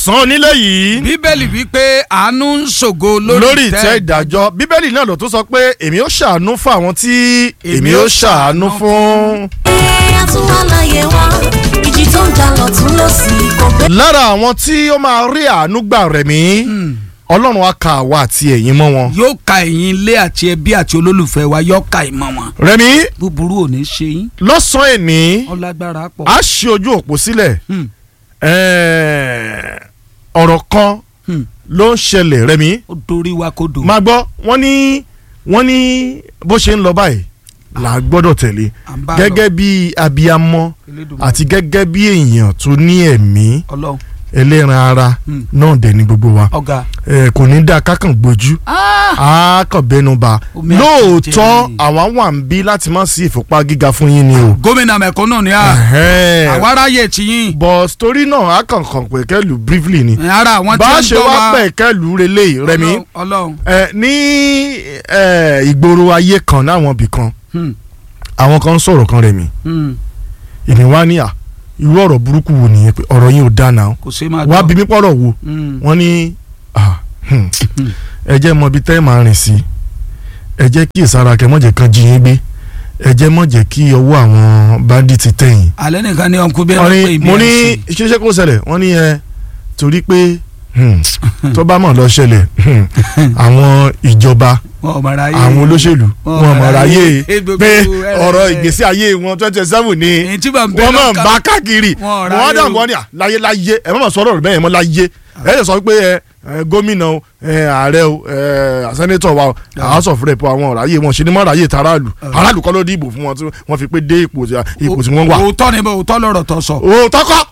lọ́sàn-án onílé yìí bíbélì wípé àánú ń ṣògo lórí ìtẹ́ ìdájọ́ bíbélì náà ló tún sọ pé èmi ó ṣàánú fún àwọn tí èmi ó ṣàánú fún. a tún wá láyé wá ìjì tó ń jà lọ́tún lọ́sì kò bẹ́ẹ̀. lára àwọn tí ó máa rí àánú gbà rẹ̀ mí ọlọ́run á ka àwa àti ẹ̀yin mọ́ wọn. yóò ka ẹ̀yin ilé àti ẹbí àti olólùfẹ́ wa yóò ka ìmọ̀ wọn rẹ̀mí búburú ò ní ṣe yín lọ́sàn-án èní ọlágbára pọ̀ a ṣe ojú òpó sílẹ̀ Hmm. ẹ̀ẹ́, ọ̀rọ̀ kan Hmm. ló ń ṣẹlẹ̀ rẹ̀mí ó dorí wa kó dò máa gbọ́ wọ́n ní wọ́n ní bó ṣe ń lọ báyìí là á gbọ́dọ̀ tẹ̀lé À ń bá gẹ́gẹ́ bí abiyamọ Elédùmarè. àti gẹ́gẹ́ bí èèyàn tó ní ẹ̀mí ọlọ́run ẹlẹ́ran ara Hmm. náà dẹ̀ ní gbogbo wa ọ̀gá ẹ kò ní dáa kákàn gbójú á kàn bẹnu ba Omi lóòótọ́ àtẹ̀jẹ́. àwa wà ń bí láti má sí ìfúnpá gíga fún yín ni o. gómìnà mẹ̀kúnnù ni a Ẹ̀hẹ́n. àwa aráyè tí yín but story náà á kàn kàn pé kẹ́lù briefly ni. ara àwọn tí bá a wọ́n ń ṣe gbọ́ wá wa pẹ̀ kẹ́lù relé rẹmi Ọlọ́run, ọlọ́run ẹ ní ẹ, ìgboro ayé kan láwọn ibì kan Hmm, àwọn kan ń sọ̀rọ̀ kan rẹmi hmm, èmi wá ní à irú ọ̀rọ̀ burúkú wo nìyẹn pé ọ̀rọ̀ yín ò dáa náà kò ṣe máa wá gbọ́. bí mi pọ̀rọ̀ wo Hmm, wọ́n ní ah, hmm, ẹ jẹ́ mọ ibi tẹ́ ẹ máa rìn sí ẹ jẹ́ kí ìsara kẹ́ mọ̀jẹ̀ kan jí yín gbé ẹ jẹ́ mọ̀jẹ̀ kí ọwọ́ àwọn bandits tẹ̀yìn. alẹ́ nìkan ni ọkùnrin bí wọ́n ẹni pé ní ibi mo ní ẹ̀sìn. ṣíṣe kó ṣẹlẹ̀ wọ́n ní ẹ torí pé hmm, tó bá mọ̀ lọ ṣẹlẹ̀ hmm, àwọn ìjọba wọn ò mọ̀ ra yé àwọn olóṣèlú Wọn wọn mọ̀ ráyè gbogbo pé ẹrẹ- ọ̀rọ̀ ìgbésí ayé wọn twenty seven ni èyí tí bá ń bẹ wọ́n máa ń lọ́kàn- bá káàkiri Wọn ò wọ́n ráyè dà o. wọ́n ní à láyé láyé ẹ má mà sọ̀rọ̀ rẹ̀ bẹ́ẹ̀ mọ́ láyé ẹ lè sọ pé ẹ ẹ, gómìnà o ẹ ààrẹ o ẹ sẹ́nétọ̀ wa o house of rep àwọn ọ̀ráyè wọn ṣe ni mọ́ ráyè taráàlú aráàlú kọ́ ló dìbò fún wọn tí wọ́n fi pé dé ipò tí ipò tí wọ́n wà. òótọ́ ni bó òótọ́ lọ́rọ̀ tó sọ òótọ́ kọ́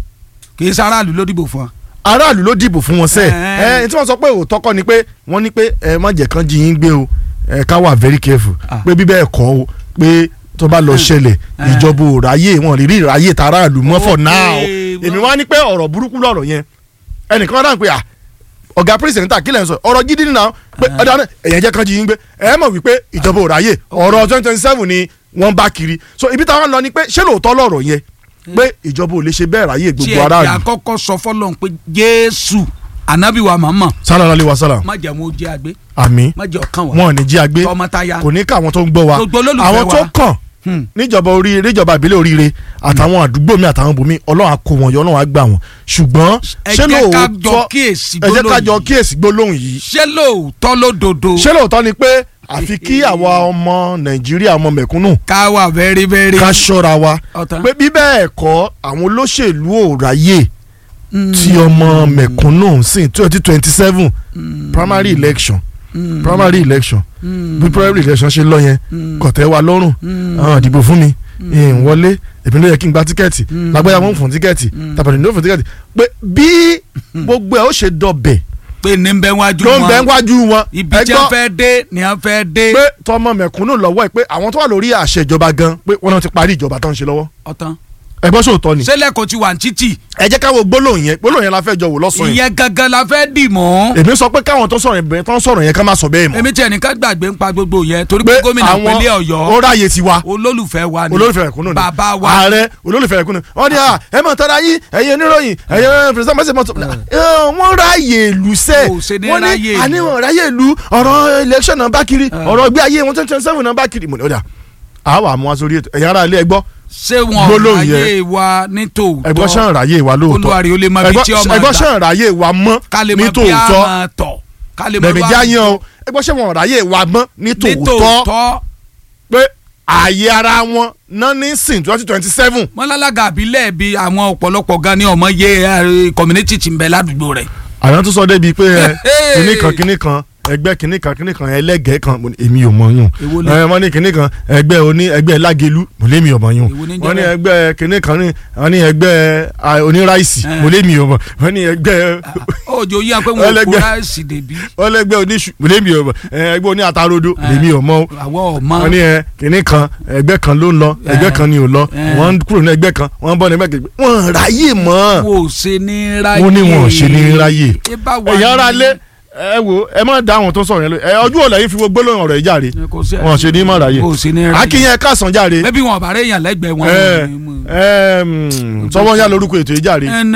kì í sáráàlú ló dìbò fún wa. aráàlú ló dìbò fún wọn sẹ́ẹ̀ Ẹ. ẹ tí wọ́n sọ pé òótọ́ kọ́ ni pé wọ́n ní pé ẹ má jẹ́ kán jí yín gbé o ẹ ká wà very careful Ah. pé bíbẹ́ ẹ̀kọ́ o pé tó bá lọ ṣẹlẹ̀ Ẹ. ìjọba ò ráyè wọn rí rí ráyè taráàlú mọ́ for Ok, now wọ́n- èmi wá ní pé ọ̀rọ̀ burúkú lọ̀rọ̀ yẹn ẹnìkan dáhùn pé à ọ̀gá pírẹsidẹ́ntà kílẹ̀ ń sọ ọ̀rọ̀ gidi nínú àwọn pé ọ̀dà náà ẹ̀yẹn jẹ́ kán jí yín gbé ẹ mọ̀ wípé ìjọba ò ráyè ọ̀rọ̀ twenty twenty seven ni wọ́n bá kiri so ibi táwọn lọ ni pé ṣé lóòótọ́ lọ̀rọ̀ yẹn pé ìjọba ò lè ṣe bẹ́ẹ̀ ráyè tí gbogbo ẹ aráàlú yà kọ́kọ́ sọ fọlọ́n pé jésù anabi wa màmá sallallahu alaihi wasallam má jẹ́ mo jẹ́ àgbé àmín má jẹ́ ọkàn wa wọn ò ní jí agbé tọmọtaya kò ní ká àwọn tó ń gbọ́ wa Gbogbo olólùfẹ́ àwọn tó wa. kàn Hmm. níjọba orí níjọba ìbílẹ̀ oríire àtàwọn àdúgbò mi àtàwọn bòmí ọlọ́run á kó wọn yọ ọlọ́run á gbà wọn ṣùgbọ́n ẹ ṣé jẹ́ ká jọ lóòótọ́ kíyèsí ẹ jẹ́ ká jọ gbólóhùn yìí. kíyèsí gbólóhùn yìí ṣé lóòótọ́ lódodo ṣé lóòótọ́ ni pé àfi kí àwa ọmọ nàìjíríà ọmọ mẹ̀kúnnù ká wà very very ká ṣọ́ra wa ọ̀tán pé bí bẹ́ẹ̀ kọ́ àwọn olóṣèlú ò ráyè Mm. tí ọmọ mẹ̀kúnnù sí twenty twenty seven primary election Mm. primary election Mm. bí primary election ṣe lọ yẹn Mm. kò tẹ́ wa lọ́rùn Mm. àwọn ìdìbò fún mi ìhìn wọlé èmi ló yẹ kí n gba tíkẹ́ẹ̀tì Mm. lágbáyà wọn fún tíkẹ́ẹ̀tì tàbí ní ó fún tíkẹ́ẹ̀tì pé bí gbogbo ẹ̀ ó ṣe dọ̀bẹ̀ pé ní bẹ́ẹ̀ wájú ló ń bẹ wọn wájú wọn ibi ẹ tí gbọ́ wọ́n fẹ́ dé ni wọ́n fẹ́ dé pé tọmọ mẹ̀kúnnù lọ́wọ́ ẹ̀ pé àwọn tó wà lórí àṣẹ ìjọba gan pé wọ́n náà ti parí ìjọba tó ń ṣe lọ́wọ́ ọ̀tán ẹ bọ́ sóòótọ́ ni sẹ́lẹ̀ kò ti wà ní títì ẹ jẹ́ káwọ́ gbólóhùn yẹn gbólóhùn yẹn la fẹ́ jọ wò lọ́sàn-án yẹn ìyẹn gangan la fẹ́ dì mọ́ èmi sọ pé káwọn tó sọ̀rọ̀ yẹn tó ń sọ̀rọ̀ yẹn ká má sọ bẹ́ẹ̀ mọ́ èmi tí ẹnìkan gbàgbé ń pa gbogbo yẹn torí pé pé gómìnà àwọn ìpínlẹ̀ ó ọ̀yọ́ ráyè tiwa olólùfẹ́ wa ni olólùfẹ́ ẹ̀kúnnù ni bàbá wa ààrẹ olólùfẹ́ ẹ̀kúnnù wọ́n ní à ẹ mọ̀ tọ́ra yín ẹ̀yin oníròyìn ẹ̀yin pẹ̀sẹ̀ mọ́sẹ̀ mọ́tò wọ́n ráyè ìlú sẹ́ Kò ṣe ní wọ́n ráyè ní ìlú. àníwọ̀n ráyè ìlú ọ̀rọ̀ election náà bá kiri ọ̀rọ̀ ìgbé ayé wọn twenty twenty seven náà bá kiri mo ní ọ̀dà àwa àmú wa sórí ètò ẹ̀yin ará ilé ẹgbọ́ ṣé wọn gbólóhùn ayé wa ní tòótọ́ ẹgbọ́ sàn ráyè wa lóòótọ́ olùwàrí ó lè mọ ibi tí ọmọ ẹgbọ́ gbà sàn ráyè wa mọ́ ká lè ní mọ bí a tòótọ́ máa tọ̀ ká lè mọ bẹ̀mí bá- jáyán o ẹgbọ́ sàn wọn ráyè wa mọ́ ní ní tòótọ́ tòótọ́ pé ààyè ara wọn náà ní sìn twenty twenty seven mọ́lálága àbílẹ̀ bí àwọn ọ̀pọ̀lọpọ̀ gan ni ọmọ yé eh, community ti ń bẹ ládùúgbò rẹ̀ àwọn tó sọ débi pé ẹ Hey! kinní kan kinní kan ẹgbẹ́ kinní kan kinní kan ẹlẹ́gẹ̀ẹ́ kan mo ní, èmi ò mọ̀ yún Èwo ni? ẹ wọ́n ní kinní kan ẹgbẹ́ oní ẹgbẹ́ lágelu mo lé mi ò mọ̀ yún Èwo ni ń wọ́n ní jẹ́ ẹgbẹ́ kinní kan ní wọ́n ní ẹgbẹ́ ah, oníráìsì Eh. mo lé mi ò mọ̀ wọ́n ní ẹgbẹ́ òjò yíyan pé wọn ò kó Ẹlẹ́gbẹ́. ráìsì dèbí wọ́n lẹ́gbẹ́ oníṣu mo lé mi ò mọ̀ ẹ, ẹgbẹ́ oní atarodo mo lé mi ò mọ̀ o àwọn ọmọ wọ́n ní ẹ kinní kan ẹgbẹ́ kan ló ń lọ ẹgbẹ́ kan ni ò lọ Eh. wọ́n ń kúrò ní ẹgbẹ́ kan wọ́n ń bọ́ ní ẹgbẹ́ kejì wọ́n ráyè mọ́ wò ó ṣe ní ráyè wọ́n ní wọn ò ṣe ní ráyè ẹ bá wà ẹ̀yin ara ní- lé ẹ wo ẹ má dá àwọn tó sọ̀rọ̀ yẹn lọ ẹ ọjọ́ ọ̀la yìí fi wo gbólóhùn ọ̀rọ̀ yìí járe kò sí wọn ṣe ní mọ̀ ráyè kò sí ní ráyè akínyẹn kásán járe bẹ́bí wọn bá rẹ̀ yàn lẹ́gbẹ̀ẹ́ wọn. ẹ ẹ sọwọ́ yá lórúkọ ètò yìí járe ẹnẹ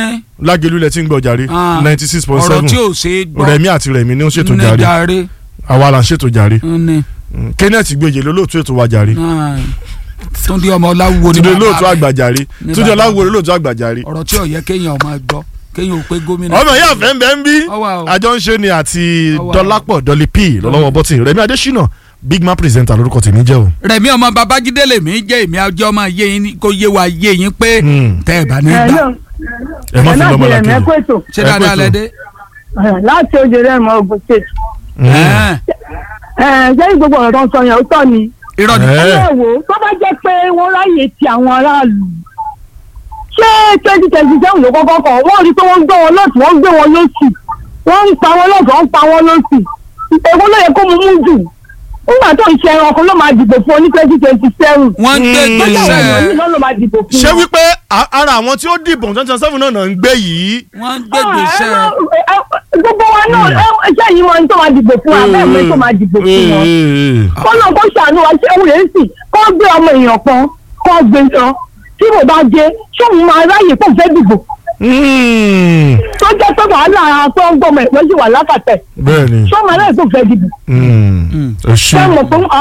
lágẹ̀lú lẹ ti ń gbọ́ jàre Ah. ninety six point ọ̀rọ̀ seven tí ò ṣe é gbọ́ rẹ̀mí àti rẹ̀mí ni ó ṣètò ní jàre jàre àwa là ń ṣètò jàre ní Mm, kenneth gbèjè lólóòtú ètò wa jàre ah, túndé ọmọ ọláwúwo ni túnde bàbá lóòtú rẹ̀. àgbà jàre Ní túnde bàbá ọláwo lóòtú àgbà jàre. ọ̀rọ̀ tí ò yẹ kéèyàn máa gbọ́ kéèyàn ò pé gómìnà. ọmọ ìyá àfẹ́ ń bẹ́ ń bí Ọwọ́ o. àjọ ń ṣe ni àti Ọwọ́ o. dọ́lápọ̀ dọ́lí p lọ́lọ́wọ́ bọ́tì rẹ̀mí adésínà big man presenter lórúkọ tèmi jẹ́ o. rẹ̀mí ọmọ babájídé lèmi jẹ́ èmi àjọ máa yé yín kó yé wa yé yín pé Hmm. tẹ́ ẹ̀ bá ní ẹ gbà náà ẹ má ẹ fi náà lọ́mọ ti rẹ̀ làkejì. mẹ́kọ́ ètò ṣé ẹ dáadáa pé lẹ tó. dé. láti oje rẹ̀ mọ́ ogun state. Mm. Ẹ́ẹ̀, ẹ jẹ́ gbogbo ọ̀rọ̀ tó ń sọ yẹn ó tọ́ ni. irọ́ ni. Ẹ́. ẹ wò ó tó bá jẹ́ pé wọ́n ráyè ti àwọn aráàlú. ṣé twenty twenty seven ló kọ́kọ́ kọ̀ wọ́n rí i pé wọ́n ń gbé wọn lọ́sì wọ́n ń gbé wọn lọ́sì wọ́n ń pa wọn lọ́sì wọ́n ń pa wọn lọ́sì. èwo ló yẹ kó mu mú jù. nígbà tó ń ṣe ẹranko ló máa dìbò fún ọ ní twenty twenty seven. wọ́n ń gbé Hmm. tó jẹ́ àwọn èèyàn yìí gbèsè náà ló máa dìbò fún ṣé wọn. wípé a- ara àwọn tí ó dìbò twenty seven náà náà ń gbé yìí. wọ́n ń gbé gbèsè. Ah, ẹ má- ẹ- gbogbo wa náà ẹ ṣé yìí wọn tó máa dìbò fún wa bẹ́ẹ̀ mi tó máa dìbò fún wọn. kọ́nà kó ṣàánú wa ṣé òun yẹn sì kọ́ gbé ọmọ èèyàn kan kọ́ gbé lọ tí mo bá jẹ ṣé òun máa ráyè kó fẹ́ dìbò Mm. tó jẹ́ pé wàhálà tó ń gbọ́mọ ẹ̀pẹ́ sì wà lákàtẹ̀ bẹ́ẹ̀ ni ṣé òun máa ráyè kó fẹ́ dìbò Mm. ẹ ṣé. ṣé mo fún